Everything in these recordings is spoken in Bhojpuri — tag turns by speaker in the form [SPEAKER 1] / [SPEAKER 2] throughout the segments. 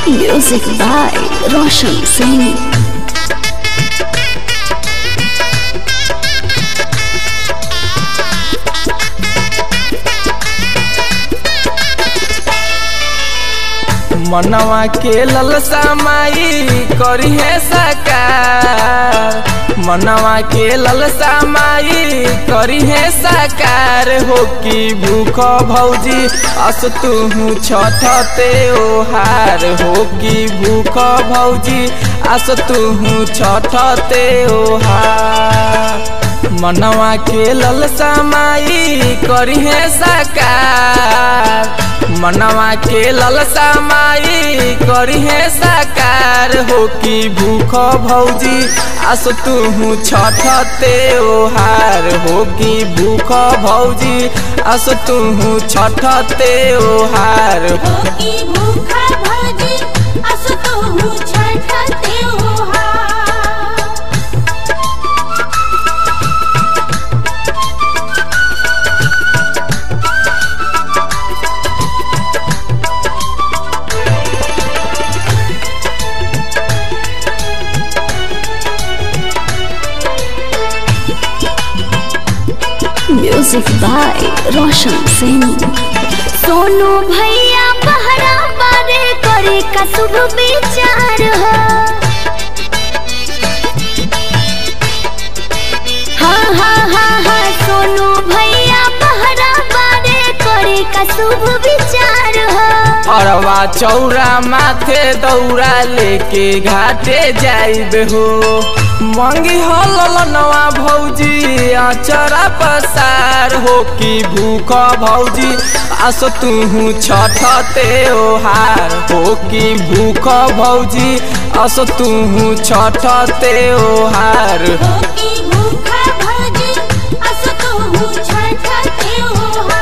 [SPEAKER 1] Music by Roshan Singh.
[SPEAKER 2] मनवा के ललसा माई करी है साकार मनवा के ललसा माई करी है साकार हो कि भूख भौजी अस तू छठते ओहार हो कि भूख भौजी अस तू छठते ओहार मनवा के ललसा माई करी है साकार मनवा के ललसा माई करी है साकार हो कि भूख भौजी आस तू छठते ओहार हो कि भूख भौजी आस तू छठते ओहार
[SPEAKER 3] होकी भूखा भजी असु तोहू छठते ओहा
[SPEAKER 1] Music by Roshan Singh. Sonu भैया बहरा बारे करे का शुभ विचार हो हाँ हाँ हाँ हाँ सोनू भैया बहरा बारे करे का शुभ विचार हो
[SPEAKER 2] अरवा चौरा माथे दौरा लेके घाटे जाइब हो मंगी हो ललनवा भौजी अचरा पसार हो कि भूख भौजी आस तू छठते ओहार हो कि भूख भौजी आस तू छठते ओहार
[SPEAKER 3] होकी भूखा भजी असु तोहू छठते ओहा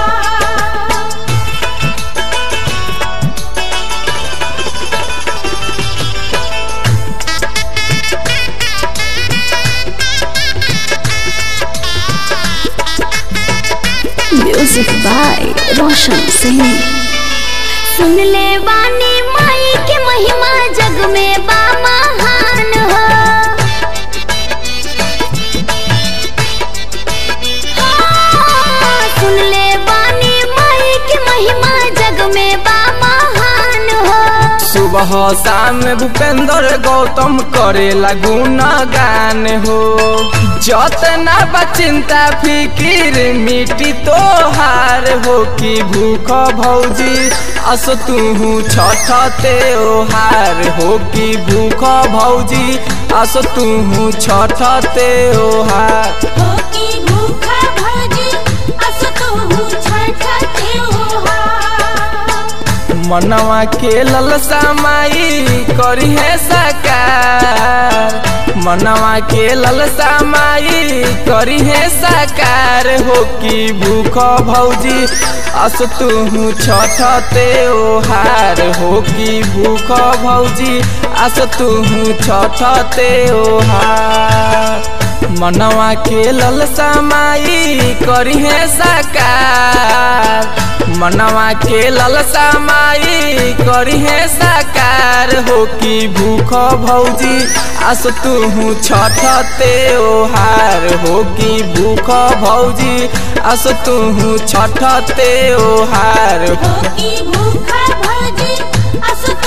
[SPEAKER 1] Music by Roshan Singh. सुन ले वानी माई की महिमा जग में बा महान हो हाँ, सुन ले वानी माई की महिमा जग में बा महान हो
[SPEAKER 2] सुबह शाम भूपेंद्र गौतम करे गुना गान हो जतना बचिंता फिकिर मिट्टी तोहार हो कि भूख भौजी अस तू छठते ओहार हो कि भूख भौजी अस तू छठते ओहार
[SPEAKER 3] होकी भूखा भजी असु तोहू छठते ओहा
[SPEAKER 2] मनवा के ललसा माई करी है साकार मनवा के ललसा माई करी है साकार हो कि भूख भौजी अस तू छठते ओहार हो कि भूख भौजी अस तू छठते ओहार मनवा के ललसा माई करी है साकार मनवा के ललसा माई करी है साकार हो कि भूख भौजी आस तू छठते ओहार हो कि भूख भौजी आस तू छठते ओहार
[SPEAKER 3] होकी भूखा भजी असु